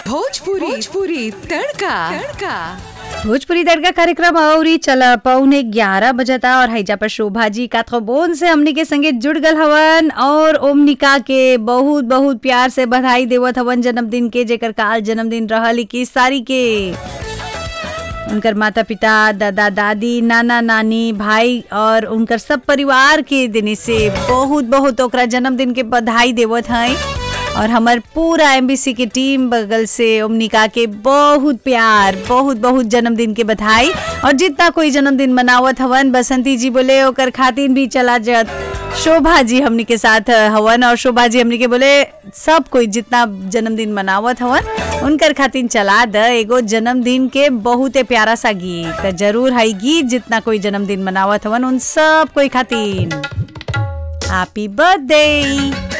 भोजपुरी भोजपुरी तड़का तड़का भोजपुरी दरगाह कार्यक्रम अउरी चला पौने ग्यारह बजता और हैजा पर शोभा जी काथोबोन से हमनी के संगे जुड़ गल हवन और ओमनिका के बहुत बहुत प्यार से बधाई देवत हवन जन्मदिन के जेकर काल जन्मदिन रहल इक्कीस तारीख के उनकर माता पिता दादा दादी नाना नानी भाई और उनकर सब परिवार के दिन से बहुत बहुत ओकरा जन्मदिन के बधाई देवत हैं और हमार पूरा एमबीसी के टीम बगल से ओमनिका के बहुत प्यार बहुत बहुत जन्मदिन के बधाई और जितना कोई जन्मदिन मनावत हवन बसंती जी बोले ओकर खातिर भी चला जत शोभा जी हमनी के साथ हवन और शोभा जी हमनी के बोले सब कोई जितना जन्मदिन मनावत हवन उनकर खातिर चला द एगो जन्मदिन के बहुते प्यारा सा गीत त जरूर है गीत जितना कोई जन्मदिन मनावत हवन उन सब कोई खातिर हैप्पी बर्थडे